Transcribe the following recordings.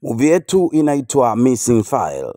Movie yetu inaitwa Missing File.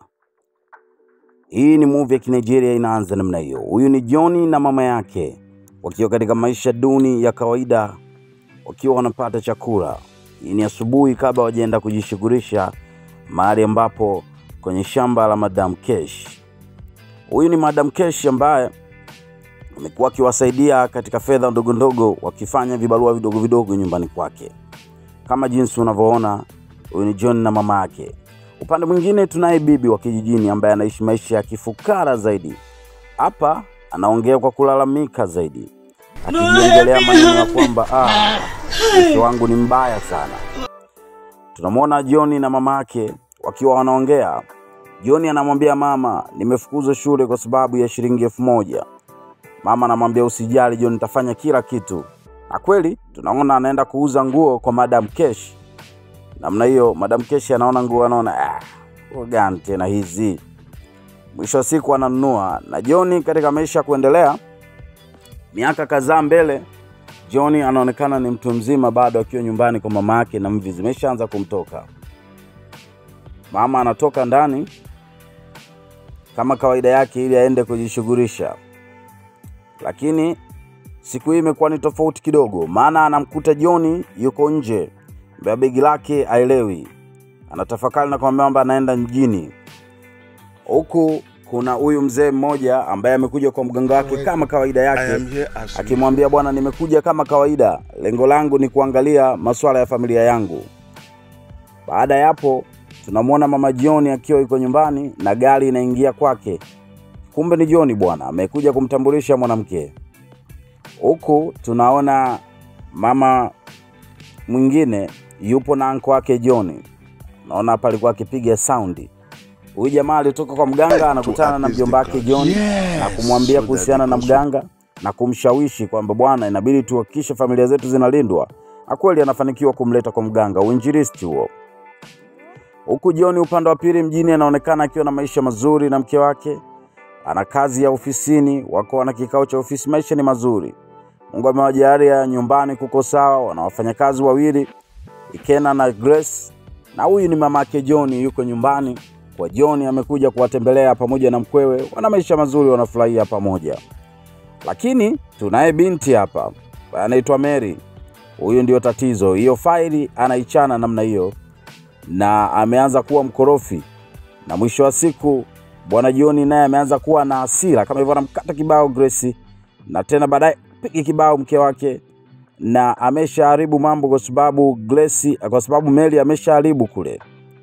Hii ni movie ya Kinigeria inaanza namna hiyo. Huyu ni Johnny na mama yake wakiwa katika maisha duni ya kawaida, wakiwa wanapata chakula. Hii ni asubuhi kabla wajaenda kujishughulisha mahali ambapo kwenye shamba la Madam Kesh. Huyu ni Madam Kesh ambaye amekuwa akiwasaidia katika fedha ndogo ndogo, wakifanya vibarua vidogo vidogo nyumbani kwake, kama jinsi unavyoona. Huyu ni John na mama yake. Upande mwingine tunaye bibi wa kijijini ambaye anaishi maisha ya kifukara zaidi. Hapa anaongea kwa kulalamika zaidi, akijiongelea maneno ya kwamba ah, mwisho wangu ni mbaya sana. Tunamwona John na mama yake wakiwa wanaongea. John anamwambia mama, nimefukuzwa shule kwa sababu ya shilingi elfu moja. Mama anamwambia usijali John, nitafanya kila kitu. Na kweli tunaona anaenda kuuza nguo kwa Madam Kesh. Namna hiyo Madam Kesh anaona nguo, anaona ah, nguo gani tena hizi? Mwisho wa siku ananunua. Na John katika maisha ya kuendelea, miaka kadhaa mbele, John anaonekana ni mtu mzima bado, akiwa nyumbani kwa mama yake na mvi zimeshaanza kumtoka. Mama anatoka ndani kama kawaida yake ili aende kujishughulisha, lakini siku hii imekuwa ni tofauti kidogo, maana anamkuta John yuko nje mbeba begi lake, aelewi, anatafakari na kumwambia kwamba anaenda mjini. Huku kuna huyu mzee mmoja ambaye amekuja kwa mganga wake kama kawaida I yake, am here as akimwambia bwana, nimekuja kama kawaida, lengo langu ni kuangalia masuala ya familia yangu. Baada ya hapo, tunamwona mama John akiwa yuko nyumbani na gari inaingia kwake. Kumbe ni John bwana, amekuja kumtambulisha mwanamke. Huku tunaona mama mwingine yupo na anko wake John. Naona hapa alikuwa akipiga saundi. Huyu jamaa alitoka kwa mganga, anakutana na appease mjomba the wake gods. John Yes, na kumwambia so that kuhusiana they na also- mganga na kumshawishi kwamba bwana, inabidi tuhakikishe familia zetu zinalindwa. Na kweli anafanikiwa kumleta kwa mganga, uinjilisti huo. Huku John upande wa pili mjini anaonekana akiwa na maisha mazuri na mke wake, ana kazi ya ofisini, wako wana kikao cha ofisi, maisha ni mazuri. Mungu amewajalia nyumbani kuko sawa, wana wafanyakazi wawili Ikena na Grace, na huyu ni mama yake John, yuko nyumbani kwa John, amekuja kuwatembelea pamoja na mkwewe, wana maisha mazuri, wanafurahia pamoja. Lakini tunaye binti hapa anaitwa Mary. Huyu ndio tatizo, hiyo faili anaichana namna hiyo, na ameanza kuwa mkorofi, na mwisho wa siku bwana John naye ameanza kuwa na hasira kama hivyo, anamkata kibao Grace, na tena baadaye pigi kibao mke wake na ameshaharibu mambo kwa sababu Grace, kwa sababu Mary ameshaharibu kule.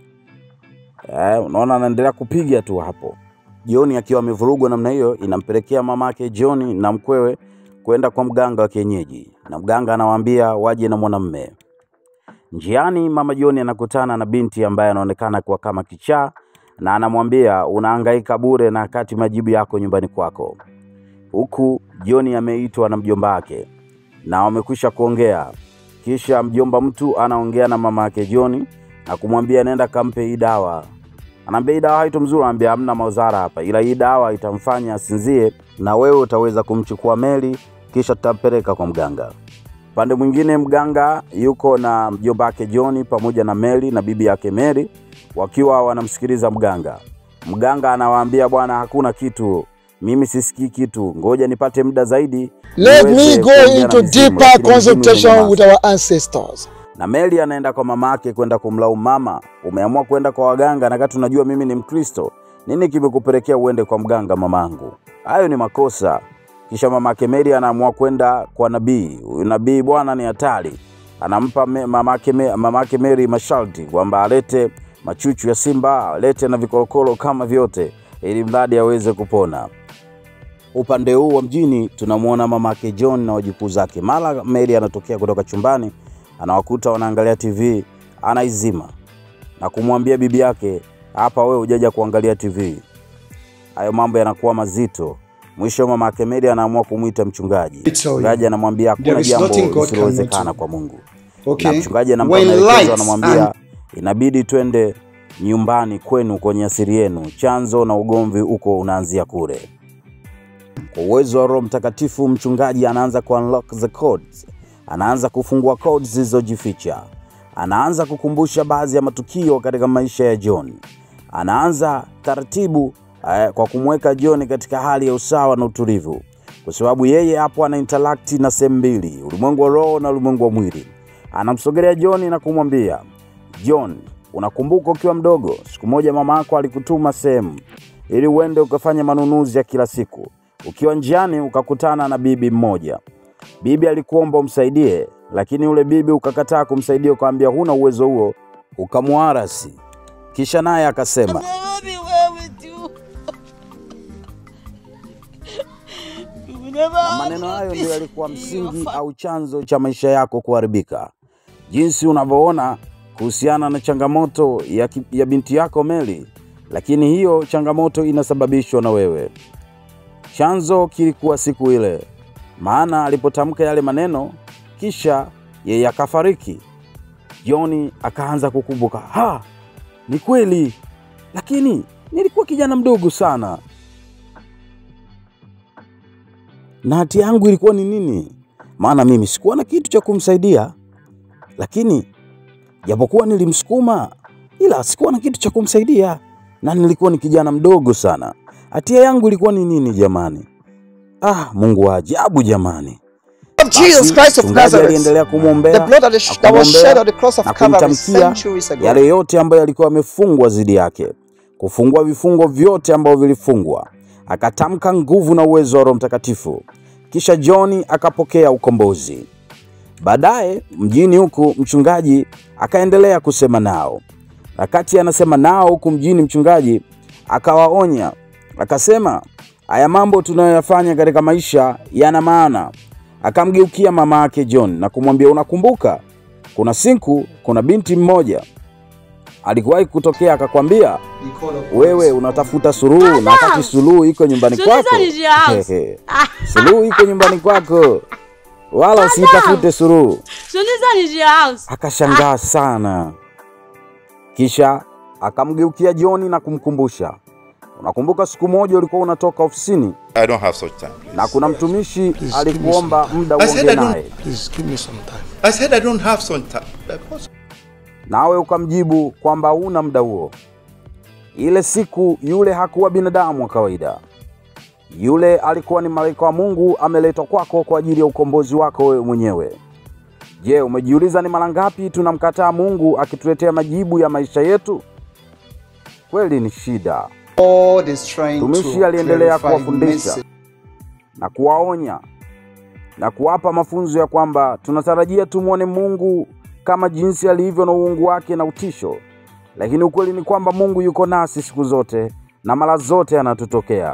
Eh, unaona anaendelea kupiga tu hapo. John akiwa amevurugwa namna hiyo, inampelekea mamake John na mkwewe kwenda kwa mganga wa kienyeji, na mganga anawaambia waje na mwanamme. Njiani mama John anakutana na binti ambaye anaonekana kuwa kama kichaa, na anamwambia unahangaika bure na kati majibu yako nyumbani kwako. Huku John ameitwa na mjomba wake na wamekwisha kuongea. Kisha mjomba mtu anaongea na mama yake John na kumwambia nenda kampe hii dawa. Anaambia hii dawa haitomzuru, anaambia hamna madhara hapa, ila hii dawa itamfanya asinzie na wewe utaweza kumchukua Meli, kisha tutampeleka kwa mganga. Upande mwingine mganga yuko na mjomba wake John pamoja na Meli na bibi yake Mary wakiwa wanamsikiliza mganga. Mganga anawaambia bwana, hakuna kitu, mimi sisikii kitu, ngoja nipate muda zaidi Let me niweze go kuongea na into mizimu, deeper lakini mizimu consultation imenyamaza. with our ancestors. na Meli anaenda kwa mama yake kwenda kumlaumu mama, umeamua kwenda kwa waganga na kati unajua mimi ni Mkristo, nini kimekupelekea uende kwa mganga mamangu? Hayo ni makosa. Kisha mama yake Meli anaamua kwenda kwa nabii. Huyu nabii bwana ni hatari, anampa me- mama yake Me- mama yake Meli masharti kwamba alete machuchu ya simba, alete na vikorokoro kama vyote, ili mradi aweze kupona. Upande huu wa mjini tunamwona mama yake John na wajukuu zake. Mara Mary anatokea kutoka chumbani, anawakuta wanaangalia TV, anaizima na kumwambia bibi yake, hapa wewe hujaja kuangalia TV. Hayo mambo yanakuwa mazito. Mwisho mama yake Mary anaamua kumwita mchungaji. It's all Mchungaji you. anamwambia There hakuna is jambo nothing God cannot lisilowezekana do. kwa Mungu. Okay. Na mchungaji anampa When maelekezo, lights anamwambia and inabidi twende nyumbani kwenu kwenye asili yenu, chanzo na ugomvi huko unaanzia kule. Kwa uwezo wa Roho Mtakatifu, mchungaji anaanza ku unlock the codes, anaanza kufungua codes zilizojificha. anaanza kukumbusha baadhi ya matukio katika maisha ya John. Anaanza taratibu eh, kwa kumweka John katika hali ya usawa na utulivu, kwa sababu yeye hapo ana interact na sehemu mbili, ulimwengu wa roho na ulimwengu wa mwili. Anamsogelea John na kumwambia John, unakumbuka ukiwa mdogo, siku moja mama yako alikutuma sehemu ili uende ukafanya manunuzi ya kila siku. Ukiwa njiani ukakutana na bibi mmoja. Bibi alikuomba umsaidie, lakini yule bibi ukakataa kumsaidia, ukamwambia huna uwezo huo, ukamwarasi. Kisha naye akasema Never be well with you. You will never na have maneno no hayo peace ndio yalikuwa in your msingi fa- au chanzo cha maisha yako kuharibika. Jinsi unavyoona kuhusiana na changamoto ya, ki- ya binti yako Meli, lakini hiyo changamoto inasababishwa na wewe. Chanzo kilikuwa siku ile, maana alipotamka yale maneno, kisha yeye akafariki. Joni akaanza kukumbuka, ha, ni kweli, lakini nilikuwa kijana mdogo sana na hatia yangu ilikuwa ni nini? Maana mimi sikuwa na kitu cha kumsaidia, lakini japokuwa nilimsukuma, ila sikuwa na kitu cha kumsaidia na nilikuwa ni kijana mdogo sana. Hatia yangu ilikuwa ni nini jamani? Ah, Mungu wa ajabu jamani! of Jesus Christ of mchungaji Nazareth, aliendelea the kumwombea blood that, is- that was akamwombea shed on the cross of na Calvary kumtamkia centuries ago. yale yote ambayo yalikuwa yamefungwa dhidi yake, kufungua vifungo vyote ambavyo vilifungwa. Akatamka nguvu na uwezo wa Roho Mtakatifu, kisha John akapokea ukombozi. Baadaye mjini huku mchungaji akaendelea kusema nao. Wakati anasema nao huku mjini, mchungaji akawaonya akasema, haya mambo tunayoyafanya katika maisha yana maana. Akamgeukia mama yake John na kumwambia, unakumbuka kuna siku kuna binti mmoja alikuwahi kutokea akakwambia wewe unatafuta suluhu na wakati suluhu iko nyumbani Suluhu kwako. is your house. Hehe. Suluhu iko nyumbani kwako, wala usitafute suluhu. Solution is your house. Akashangaa sana, kisha akamgeukia Joni na kumkumbusha, unakumbuka siku moja ulikuwa unatoka ofisini I don't have such time. please. na kuna mtumishi Please, give me alikuomba some muda I said uongee I don't- naye, Please give me some time. I said I don't have some time. Because nawe ukamjibu kwamba huna muda huo. Ile siku yule hakuwa binadamu wa kawaida, yule alikuwa ni malaika wa Mungu ameletwa kwako kwa ajili ya ukombozi wako wewe mwenyewe. Je, umejiuliza ni mara ngapi tunamkataa Mungu akituletea majibu ya maisha yetu? Kweli ni shida. God is trying Mtumishi to aliendelea clarify kuwafundisha message. na kuwaonya na kuwapa mafunzo ya kwamba tunatarajia tumwone Mungu kama jinsi alivyo na uungu wake na utisho, lakini ukweli ni kwamba Mungu yuko nasi siku zote na mara zote anatutokea.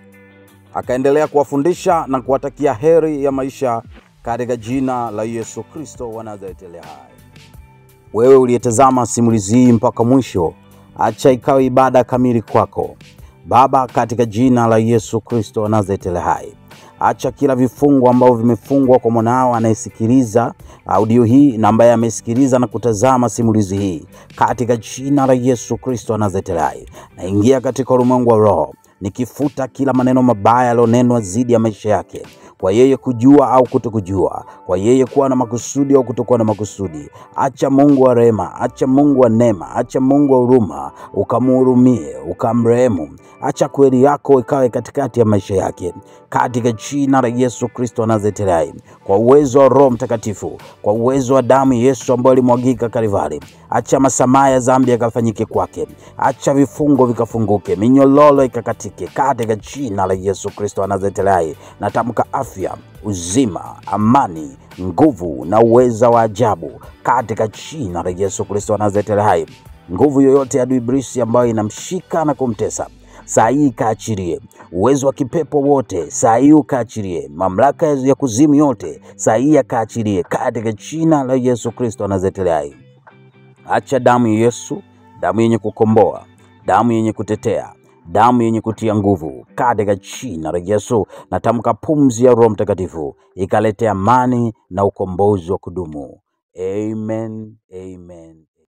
Akaendelea kuwafundisha na kuwatakia heri ya maisha katika jina la Yesu Kristo wa Nazareti aliye hai. Wewe uliyetazama simulizi hii mpaka mwisho, acha ikawe ibada kamili kwako. Baba, katika jina la Yesu Kristo wa Nazareti aliye hai, acha kila vifungo ambavyo vimefungwa kwa mwanao anayesikiliza audio hii na ambaye amesikiliza na kutazama simulizi hii, katika jina la Yesu Kristo wa Nazareti aliye hai, naingia katika ulimwengu wa roho nikifuta kila maneno mabaya yaliyonenwa dhidi ya maisha yake kwa yeye kujua au kutokujua, kwa yeye kuwa na makusudi au kutokuwa na makusudi. Acha Mungu wa rehema, acha Mungu wa neema, acha Mungu wa huruma, ukamhurumie, ukamrehemu. Acha kweli yako ikawe katikati ya maisha yake, katika jina la Yesu Kristo wa Nazareti aliye hai, kwa uwezo wa Roho Mtakatifu, kwa uwezo wa damu ya Yesu ambayo ilimwagika Kalvari. Acha masamaha ya dhambi yakafanyike kwake, acha vifungo vikafunguke, minyololo ikakatike, katika jina la Yesu Kristo wa Nazareti aliye hai. Natamka afya, uzima, amani, nguvu na uweza wa ajabu katika jina la Yesu Kristo wa Nazareti aliye hai. Nguvu yoyote ya adui ibilisi ambayo inamshika na kumtesa saa hii ikaachilie uwezo wa kipepo wote, saa hii ukaachilie mamlaka ya kuzimu yote, saa hii yakaachilie katika jina la Yesu Kristo wa Nazareti aliye hai. Acha damu ya Yesu, damu yenye kukomboa, damu yenye kutetea, damu yenye kutia nguvu, katika jina la Yesu. Natamka pumzi ya Roho Mtakatifu ikalete amani na ukombozi wa kudumu. Amen, amen.